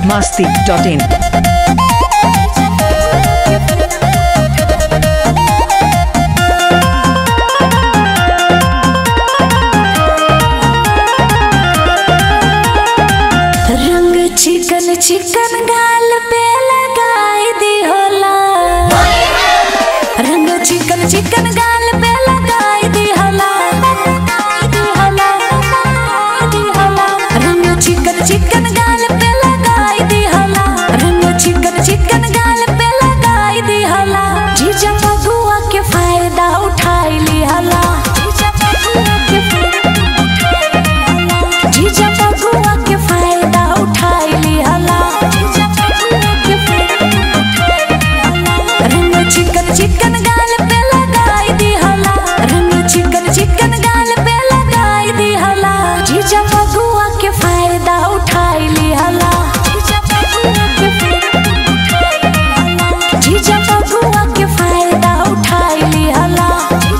masti.in. रंग चिकन चिकन गाल पे लगाई दी होला रंग चिकन चिकन गाल पे लगाई दी होला दी होला, दी होला। रंग चिकन चिकन गाल पे लगाई दी होला रंग चिकन चिकन गाल पे लगाई दी होला जीजा बबुआ के फायदा उठाई ली होला जीजा बबुआ के जीजा बबुआ के फायदा उठाई लिहला रंग चिकन चिकन गाल पे लगाई दिहला रंग चिकन चिकन गाल पे लगाई दिहला जीजा बबुआ के फायदा उठाई लिहला जीजा बबुआ के फायदा उठाई लिहला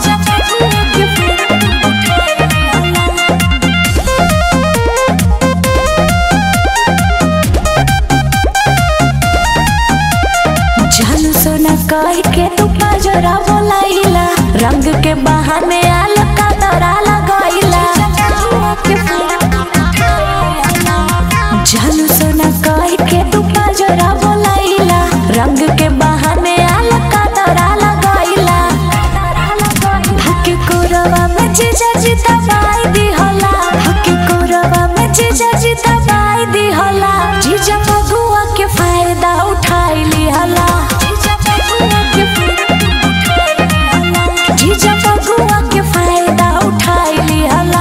जानू सोना कह के तू पाजरा बोलाइला रंग के बहाने आल का दौरा लगाइला जानू सोना कह के तू पाजरा बोलाइला रंग के बहाने आल का दौरा लगाइला हके कोरवा में जीजा जी दबाई दी होला हके कोरवा में जीजा जी दबाई दी होला जीजा बबुआ के फायदा उठाई ली होला जीजा बबुआ के फायदा उठाई ली होला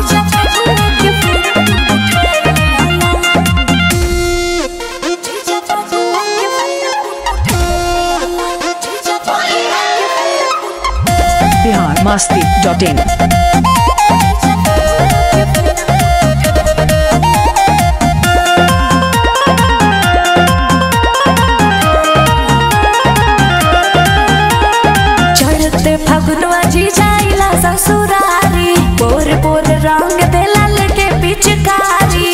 Bihar masti.in. चढ़ते फगुनवा जी जाइला ससुरारी पोर पोर रंग देला लेके पिचकारी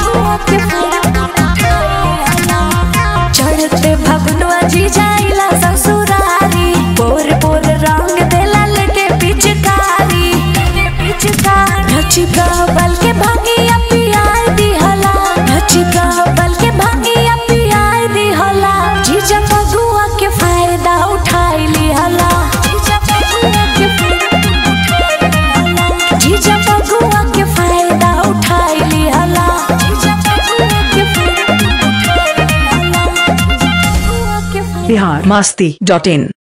चढ़ते फगुनवा जी जाइला ससुरारी पोर पोर रंग देला लेके पिचकारी नच बल के भांगिया पियाई दिहला नच बल के भांगिया पियाई दिहला जीजा बगुआ के फायदा उठाई लिहला जीजा बगुआ के फायदा उठाई लिहला Bihar masti.in.